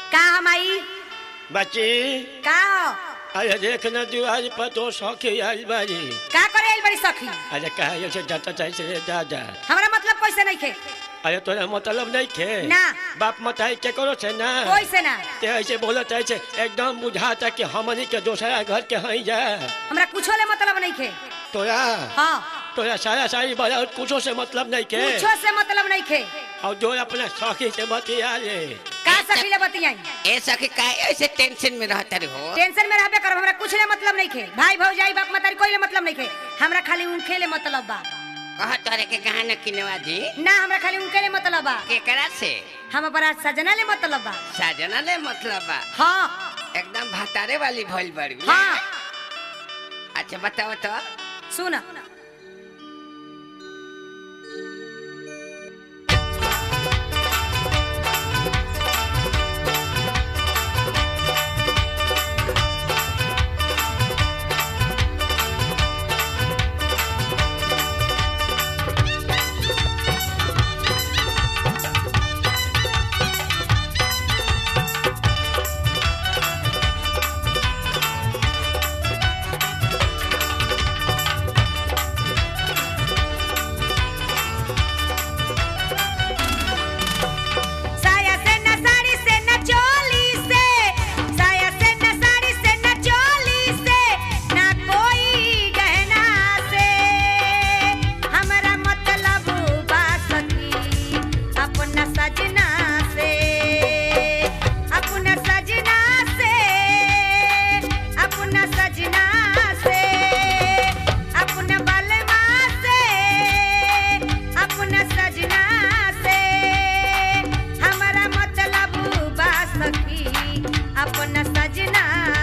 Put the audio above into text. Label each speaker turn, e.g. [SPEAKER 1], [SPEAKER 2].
[SPEAKER 1] का हम आई
[SPEAKER 2] बच्ची
[SPEAKER 1] का हो
[SPEAKER 2] अरे देख न दुआर पर तो सौखी आई बारी
[SPEAKER 1] का करे आइल बड़ी सखी
[SPEAKER 2] अरे कहा ऐसे जाता चाहे से दादा
[SPEAKER 1] हमरा मतलब पैसे नहीं खे
[SPEAKER 2] अरे तोरा मतलब नहीं खे
[SPEAKER 1] ना।
[SPEAKER 2] बाप मताई के करो से ना
[SPEAKER 1] कोई से ना
[SPEAKER 2] ते ऐसे बोलत ऐसे एकदम बुझाता कि हमनी के दूसरा घर के हई जा
[SPEAKER 1] हमरा कुछो ले मतलब नहीं खे
[SPEAKER 2] तोरा
[SPEAKER 1] हाँ
[SPEAKER 2] तोरा सारा सारी बड़ा कुछो से मतलब नहीं के
[SPEAKER 1] कुछो से मतलब नहीं खे
[SPEAKER 2] और जो अपना सौखी से बतिया ले
[SPEAKER 1] का सखी ले बतियाई
[SPEAKER 3] ए सखी काहे ऐसे टेंशन में रहता रे हो
[SPEAKER 1] टेंशन में रहबे करब हमरा कुछ ले मतलब नहीं खे भाई भौजाई बाप मतारी कोई ले मतलब नहीं खे हमरा खाली उनके ले मतलब बा
[SPEAKER 3] कह तोरे के गहना किनवा दी
[SPEAKER 1] ना हमरा खाली उनके ले मतलब बा
[SPEAKER 3] केकरा से
[SPEAKER 1] हम अपना सजना ले मतलब बा
[SPEAKER 3] साजना ले मतलब बा
[SPEAKER 1] हाँ
[SPEAKER 3] एकदम भतारे वाली भइल बड़ी
[SPEAKER 1] हाँ
[SPEAKER 3] अच्छा बताओ तो
[SPEAKER 1] सुन साया से न साड़ी से न चोली से साया से न साड़ी से न चोली से ना कोई गहना से हमरा मतलब बा सखी अपना सजना से अपना सजना से अपना सजना से अपना बलमा से अपना सजना से हमरा मतलब बा सखी अपना सजना